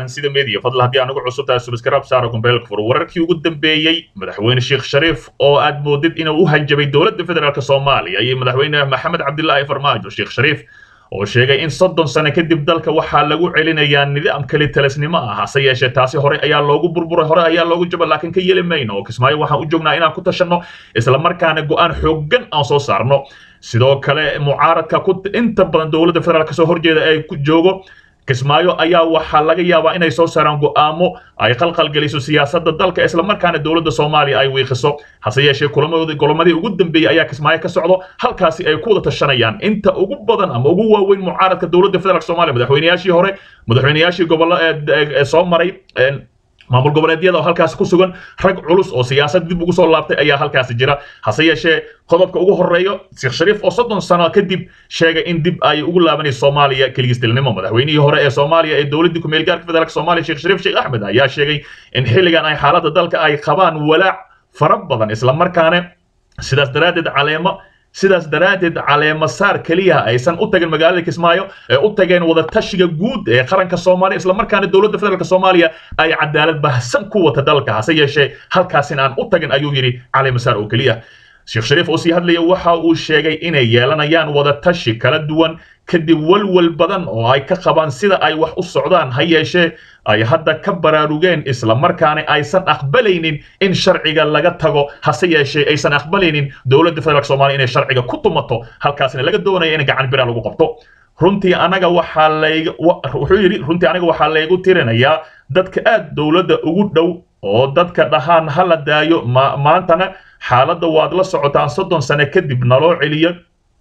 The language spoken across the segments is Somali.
calansida media fadlan haddii aan ugu cusub tahay subscribe saaro gombeelka fur wararkii ugu dambeeyey madaxweyne sheekh shariif oo aad moodid inuu u hanjabay dowladda federaalk soomaaliya iyo madaxweyne maxamed cabdilaahi farmaajo sheekh shariif oo sheegay in soddon sano kadib dalka waxaa lagu celinayaa nidaam kali talisnimo ah hase yeeshee taasi hore ayaa loogu burburay hore ayaa loogu jaba laakiin ka yeli mayno oo kismaayo waxaan u joognaa inaan ku tashanno islamarkaana go-aan xooggan aan soo saarno sidoo kale mucaaradka inta badan dowladda federaalk soo horjeeda ee ku joogo kismaayo ayaa waxaa laga yaabaa inay soo saaraan go'aamo ay qalqalgeliso siyaasadda dalka islamarkaana dowladda soomaaliya ay wiiqiso hase yeeshee kulamadii ugu dambeeyey ayaa kismaayo ka socdo halkaasi ay ku wada tashanayaan inta ugu badan ama ugu waaweyn mucaaradka dowladda federaalk soomaaliya madaxweynayaashii hore madaxweynayaashii gobollo ee soo maray maamul goboleedyada oo halkaasi ku sugan rag culus oo siyaasad dib ugu soo laabtay ayaa halkaasi jira hase yeeshee qodobka ugu horeeyo sheekh shariif oo soddon sano kadib sheegay in dib ay ugu laabanayso soomaaliya keligistilnimo madaxweynihii hore ee soomaaliya ee dowladdii kumeel gaarka federaalk soomaaliya sheekh shariif sheekh axmed ayaa sheegay in xilligan ay xaaladda dalka ay qabaan walaac fara badan islamarkaana sidaas daraaddeed caleemo sidaas daraaddeed caleemo saar keliya aysan u tagin magaalada kismaayo ee u tageen wada tashiga guud ee qaranka soomaaliya islamarkaana dowladda federaalk soomaaliya ay cadaalad bahsan ku wata dalka hase yeeshee halkaasin aan u tagin ayuu yidhi caleemo saar oo keliya sheekh shariif oo sii hadlaya waxa uu sheegay inay yeelanayaan wada tashi kala duwan kadib walwal badan oo ay ka qabaan sida ay wax u socdaan ha yeeshee ay hadda ka baraarugeen islamarkaana aysan aqbalaynin in sharciga laga tago hase yeeshee aysan aqbalaynin dowladda federaalk soomaaliya inay sharciga ku tumato halkaasna laga doonaya in gacan bira lagu qabto runtii anaga waxaa layga wuxuu yidhi runtii aniga waxaa laygu tirinayaa dadka aad dowladda ugu dhow oo dadka dhahaan ha la daayo maantana xaaladda waad la socotaan soddon sano kadib naloo celiyo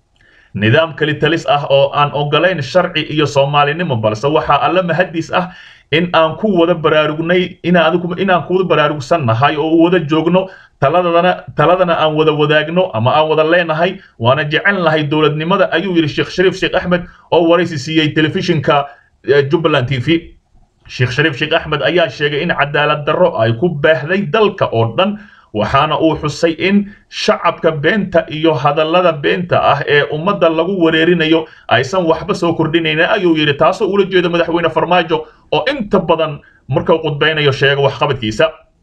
nidaam kali talis ah oo aan ogolayn sharci iyo soomaalinimo balse waxaa alla mahadis ah in aan ku wada baraarugnay inaan ku wada baraarugsannahay oo wada joogno taladana taladana aan wada wadaagno ama aan wada leenahay waana jecel nahay dowladnimada ayuu yidhi sheekh shariif sheekh axmed oo waraysi siiyey telefishinka jubbaland t v sheekh shariif sheekh axmed ayaa sheegay in cadaalad darro ay ku baahday dalka oo dhan waxaana uu xusay in shacabka beenta iyo hadallada beenta ah ee ummadda lagu wareerinayo aysan waxba soo kordhinaynin ayuu yidhi taasoo ula jeeda madaxweyne farmaajo oo inta badan markuu qudbaynayo sheega waxqabadkiisa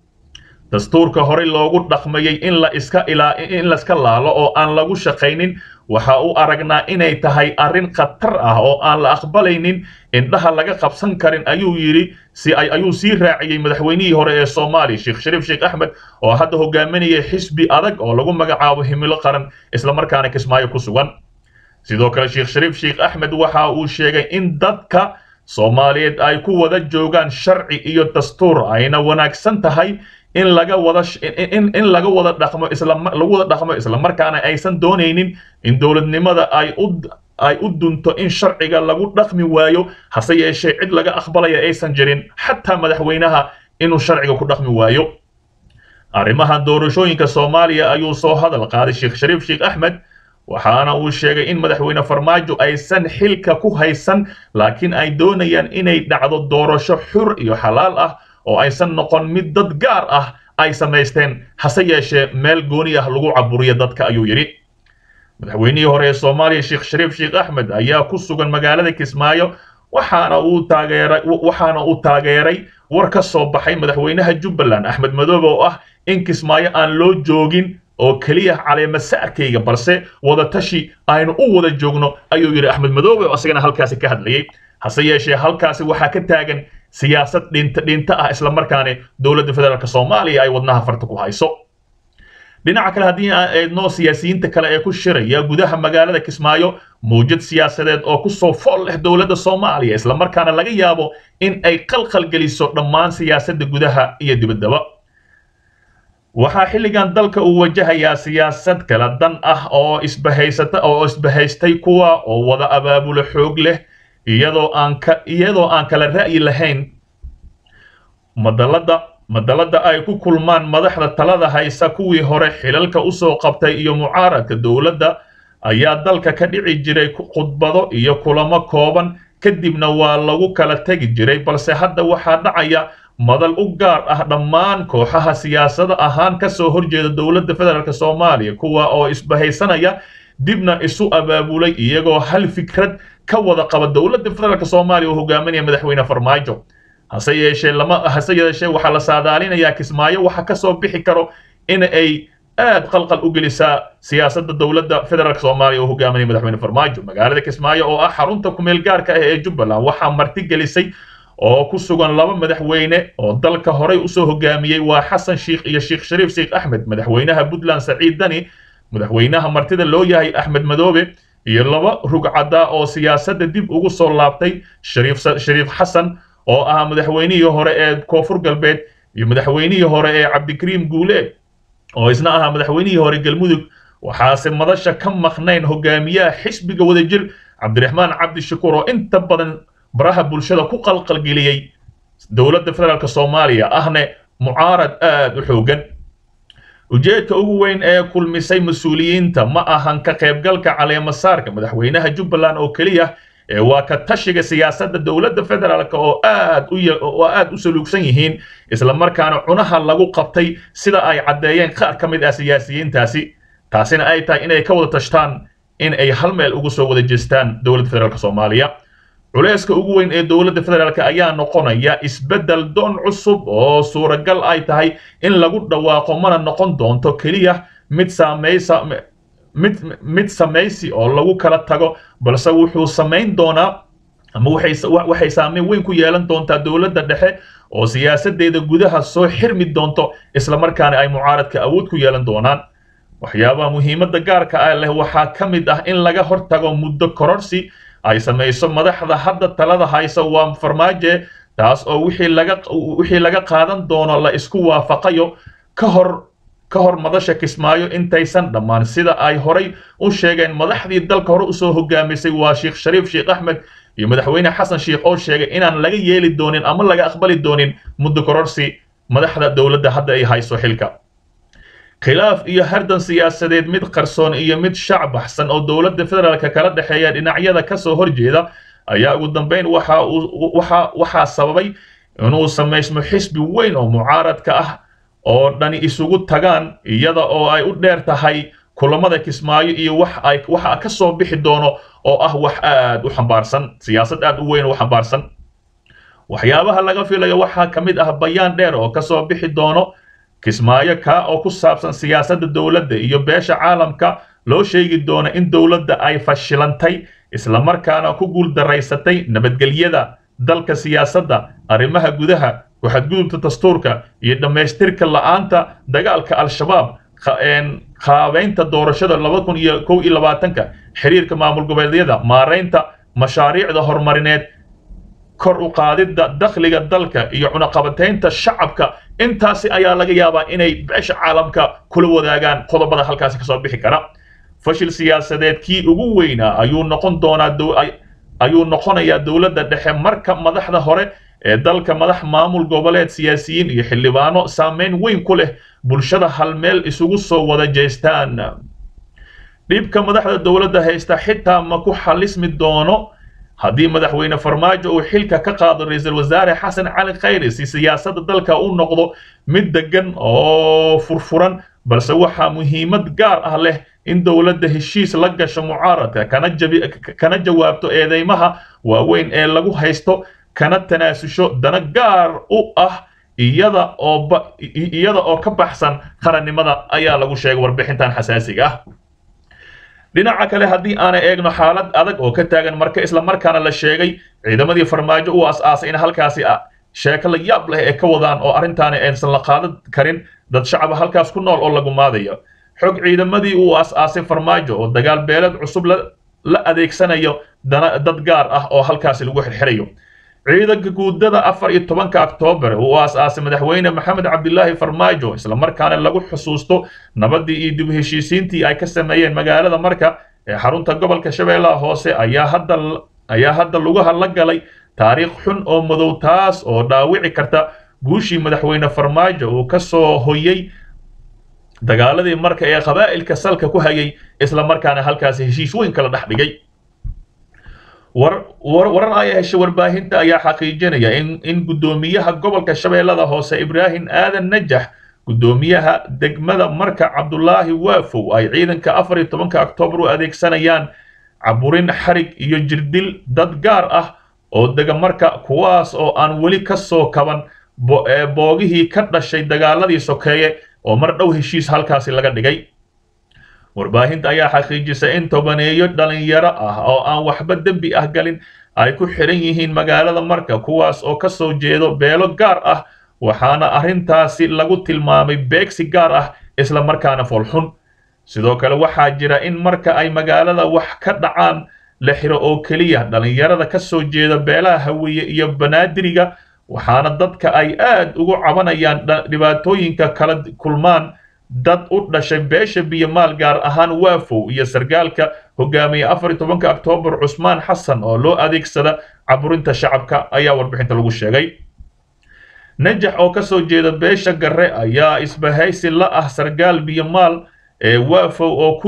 dastuurka horey loogu dhaqmayey in la iska ilaa in la iska laalo oo aan lagu shaqaynin waxa uu aragnaa inay tahay arrin khatar ah oo aan la aqbalaynin indhaha laga qabsan karin ayuu yidhi si ay ayuu sii raaciyey madaxweynihii hore ee soomaaliya sheekh shariif sheekh axmed oo hadda hogaaminaya xisbi adag oo lagu magacaabo himilo qaran islamarkaana kismaayo ku sugan sidoo kale sheekh shariif sheekh axmed waxa uu sheegay in dadka soomaaliyeed ay ku wada joogaan sharci iyo dastuur ayna wanaagsan tahay in laga wada in in laga wada dhaqmo isla lagu wada dhaqmo isla markaana aysan doonaynin in dowladnimada ay u ay u dunto in sharciga lagu dhaqmi waayo hase yeeshee cid laga aqbalaya aysan jirin xataa madaxweynaha inuu sharciga ku dhaqmi waayo arrimaha doorashooyinka soomaaliya ayuu soo hadal qaaday sheekh shariif sheekh axmed waxaana uu sheegay in madaxweyne farmaajo aysan xilka ku haysan laakiin ay doonayaan inay dhacdo doorasho xur iyo xalaal ah oo aysan noqon mid dad gaar ah ay samaysteen hase yeeshee meel gooni ah lagu caburiyo dadka ayuu yidhi madaxweynihii hore ee soomaaliya sheekh shariif sheekh axmed ayaa ku sugan magaalada kismaayo waxaana uu taageeray waxaana uu taageeray war ka soo baxay madaxweynaha jubbaland axmed madoobe oo ah in kismaayo aan loo joogin oo keliya caleema saarkayga balse wada tashi aynu u wada joogno ayuu yidhi axmed madoobe oo asagana halkaasi ka hadlayay hase yeeshee halkaasi waxaa ka taagan siyaasad dhinta dhinta ah islamarkaana dowladda federaalk soomaaliya ay wadnaha farta ku hayso dhinaca kale haddii aan eedno siyaasiyiinta kale ee ku shiraya gudaha magaalada kismaayo mawjad siyaasadeed oo kusoo fool leh dowladda soomaaliya islamarkaana laga yaabo in ay qalqal geliso dhammaan siyaasadda gudaha iyo dibaddaba waxaa xilligan dalka uu wajahayaa siyaasad kala dan ah oo isbahaysata oo isbahaystay kuwa oo wada abaabulo xoog leh iyadoo aan ka iyadoo aan kala ra'yi lahayn madalada madalada ay ku kulmaan madaxda talada haysa kuwii hore xilalka usoo qabtay iyo mucaaradka dowladda ayaa dalka ka dhici jiray khudbado iyo kulamo kooban kadibna waa lagu kala tegi jiray balse hadda waxaa dhacaya madal u gaar ah dhammaan kooxaha siyaasada ahaan ka soo horjeeda dowladda federaalk soomaaliya kuwa oo isbahaysanaya dibna isu abaabulay iyagoo hal fikrad ka wada qaba dowladda federaalk soomaaliya oo hogaaminaya madaxweyne farmaajo hase yeeshee lama hase yeeshee waxaa la saadaalinayaa kismaayo waxa ka soo bixi karo in ay aad qalqal u gelisaa siyaasadda dowladda federaalk soomaaliya oo hogaaminaya madaxweyne farmaajo magaalada kismaayo oo ah xarunta kumeel gaarka ah ee jubbaland waxaa marti gelisay oo ku sugan laba madaxweyne oo dalka horey usoo hogaamiyey waa xasan sheikh iyo sheekh shariif sheekh axmed madaxweynaha puntland saciid dani madaxweynaha martida loo yahay axmed madoobe iyo laba rugcadda oo siyaasadda dib ugu soo laabtay shariif shariif xasan oo ah madaxweynihii hore ee koonfur galbeed iyo madaxweynihii hore ee cabdikariim guuleed oo isna ahaa madaxweynihii hore galmudug waxaase madasha ka maqnayn hogaamiyaha xisbiga wadajir cabdiraxmaan cabdishakuur oo inta badan baraha bulshada ku qalqalgeliyey dowladda federaalk soomaaliya ahne mucaarad aad u xoogan ujeedka ugu weyn ee kulmisay mas-uuliyiinta ma ahan ka qaybgalka caleemasaarka madaxweynaha jubbaland oo keliya ee waa ka tashiga siyaasadda dowladda federaalk oo aad u oo aad u saluugsan yihiin isla markaana cunaha lagu qabtay sida ay caddeeyeen qaar ka mid ah siyaasiyiintaasi taasina ay tahay inay ka wada tashtaan in ay hal meel ugu soo wada jeestaan dowladda federaalk soomaaliya culayska ugu weyn ee dowladda federaalk ayaa noqonaya isbeddel doon cusub oo suuragal ay tahay in lagu dhawaaqo mana noqon doonto keliya mid saamaysa mid mid samaysi oo lagu kala tago balse wuxuu samayn doonaa ama waxay waxay saameyn weyn ku yeelan doontaa dowladda dhexe oo siyaasadeeda gudaha soo xirmi doonto isla markaana ay mucaaradka awood ku yeelan doonaan waxyaabaha muhiimadda gaarka ah leh waxaa ka mid ah in laga hortago muddo kororsi ay samayso madaxda hadda talada haysa waa farmaaje taas oo wixii laga wixii laga qaadan doono la isku waafaqayo ka hor ka hor madasha kismaayo intaysan dhammaan sida ay horay u sheegeen madaxdii dalka hore usoo hogaamisay waa sheekh shariif sheekh axmed iyo madaxweyne xasan sheekh oo sheegay inaan laga yeeli doonin ama laga aqbali doonin muddo kororsi madaxda dowladda hadda ay hayso xilka khilaaf iyo hardan siyaasadeed mid qarsoon iyo mid shac baxsan oo dowladda federaalka kala dhexeeya dhinacyada ka soo horjeeda ayaa ugu dambeyn waxa uu waxa waxaa sababay inuu samaysmo xisbi weyn oo mucaaradka ah oo dhani isugu tagaan iyada oo ay u dheer tahay kulamada kismaayo iyo wax ay waxa ka soo bixi doono oo ah wax aad u xambaarsan siyaasad aad u weyn oo xambaarsan waxyaabaha laga filayo waxaa ka mid ah bayaan dheer oo ka soo bixi doono kismaayo kaa oo ku saabsan siyaasadda dowladda iyo beesha caalamka loo sheegi doono in dowladda ay fashilantay islamarkaana ku guuldaraysatay nabadgelyada dalka siyaasadda arrimaha gudaha ku-xadgudubta dastuurka iyo dhammaystirka la'aanta dagaalka al-shabaab qaabeynta doorashada laba kun iyo kow iyo labaatanka xiriirka maamul goboleedyada maaraynta mashaariicda horumarineed kor u qaadidda dakhliga dalka iyo cunaqabataynta shacabka intaasi ayaa laga yaabaa inay beesha caalamka kula wadaagaan qodobada halkaasi kasoo bixi kara fashil siyaasadeed kii ugu weynaa ayuu noqon doonaa ayuu noqonayaa dowladda dhexe marka madaxda hore ee dalka madax maamul goboleed siyaasiyiin iyo xildhibaano saameyn weyn ku leh bulshada hal meel isugu soo wada jeestaan dhibka madaxda dowladda haysta xitaa ma ku xalismi doono haddii madaxweyne farmaajo uu xilka ka qaado ra-iisul wasaare xasan cali khayri si siyaasadda dalka u noqdo mid degan oo furfuran balse waxaa muhiimad gaar ah leh in dowladda heshiis la gasho mucaaradka kana jabi kana jawaabto eedeymaha waaweyn ee lagu haysto kana tanaasusho dana gaar u ah iyada oo iyada oo ka baxsan qarannimada ayaa lagu sheegay warbixintan xasaasiga ah dhinaca kale haddii aanay eegno xaalad adag oo ka taagan marka isla markaana la sheegay ciidamadii farmaajo u as-aasay in halkaasi sheeko la yaab leh ee ka wadaan oo arrintaani aysan la qaadan karin dad shacaba halkaas ku nool oo lagu maadayo xog ciidamadii uu as-aasay farmaajo oo dagaal beeleed cusub la adeegsanayo dad gaar ah oo halkaasi lagu xirxirayo ciidanka guudada afar iyo tobanka oktoobar uu as-aasay madaxweyne maxamed cabdilaahi farmaajo islamarkaana lagu xusuusto nabadii iyo dib heshiisiintii ay ka sameeyeen magaalada marka ee xarunta gobolka shabeellaha hoose ayaa hadda ayaa hadda lugaha la galay taariikh xun oo madow taas oo dhaawici karta guushii madaxweyne farmaajo uu ka soo hoyey dagaaladii marka ee qabaa'ilka salka ku hayay islamarkaana halkaasi heshiis weyn kala dhex dhigay warar ay heshay warbaahinta ayaa xaqiijinaya in in guddoomiyaha gobolka shabeellada hoose ibraahim aadan najax guddoomiyaha degmada marka cabdulaahi waafow ay ciidanka afar iyo tobanka oktoobar u adeegsanayaan caburin xarig iyo jirdil dad gaar ah oo dega marka kuwaas oo aan weli ka soo kaban boogihii ka dhashay dagaaladii sokeeye oo mar dhow heshiis halkaasi laga dhigay warbaahinta ayaa xaqiijisay in tobaneeyo dhalinyaro ah oo aan waxba dembi ah galin ay ku xidhan yihiin magaalada marka kuwaas oo ka soo jeedo beelo gaar ah waxaana arrintaasi lagu tilmaamay beegsi gaar ah isla markaana foolxun sidoo kale waxaa jira in marka ay magaalada wax ka dhacaan la xiro oo keliya dhalinyarada ka soo jeeda beelaha hawiye iyo banaadiriga waxaana dadka ay aad ugu cabanayaan dhibaatooyinka kala kulmaan dad u dhashay beesha biyomaal gaar ahaan waafow iyo sargaalka hogaamiye afar iyo tobanka oktoobar cusmaan xasan oo loo adeegsada caburinta shacabka ayaa warbixinta lagu sheegay najax oo ka soo jeeda beesha garre ayaa isbahaysi la ah sargaal biyomaal ee waafow oo ku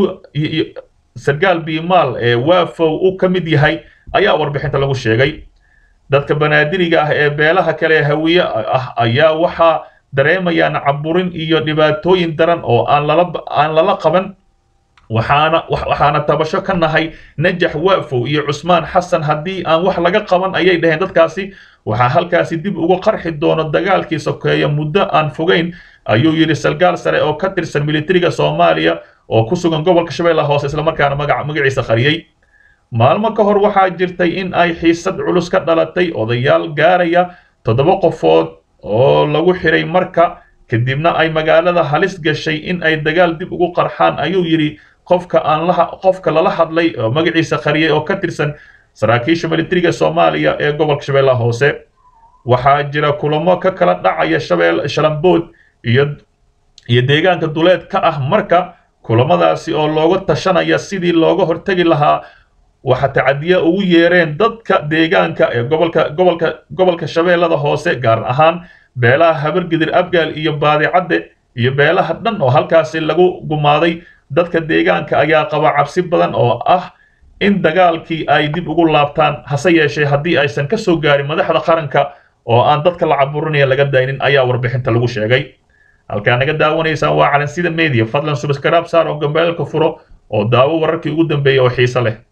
sargaal biyomaal ee waafow u ka mid yahay ayaa warbixinta lagu sheegay dadka banaadiriga ah ee beelaha kale hawiye ah ayaa waxaa dareemayaan caburin iyo dhibaatooyin daran oo aan lala aan lala qaban waxaana waxaana tabasho ka nahay najax waafow iyo cusmaan xasan haddii aan wax laga qaban ayay dhaheen dadkaasi waxaa halkaasi dib ugu qarxi doono dagaalkii sokeeya muddo aan fogeyn ayuu yidhi sargaal sare oo ka tirsan militariga soomaaliya oo ku sugan gobolka shabeellaha hoose islamarkaana magaca magaciisa qariyey maalmo ka hor waxaa jirtay in ay xiisad culus ka dhalatay odayaal gaaraya toddoba qofood oo lagu xiray marka kadibna ay magaalada halis gashay in ay dagaal dib ugu qarxaan ayuu yidhi qofka aan la qofka lala hadlay oo magaciisa qariyay oo ka tirsan saraakiisha militariga soomaaliya ee gobolka shabeellaha hoose waxaa jira kulamo ka kala dhacaya shabeel shalambood iyo iyo deegaanka duleed ka ah marka kulamadaasi oo looga tashanaya sidii looga hortegi lahaa waxa tacadiya ugu yeereen dadka deegaanka ee gobolka gobolka gobolka shabeellada hoose gaar ahaan beelaha habargidir abgaal iyo baadicadde iyo beelaha dhan oo halkaasi lagu gumaaday dadka deegaanka ayaa qaba cabsi badan oo ah in dagaalkii ay dib ugu laabtaan hase yeeshee haddii aysan ka soo gaarin madaxda qaranka oo aan dadka la caburinaya laga daynin ayaa warbixinta lagu sheegay halkaa naga daawanaysaan waa calansida media fadlan subscribe saar oo gambeelka furo oo daawo wararkii ugu dambeeyay oo xiise leh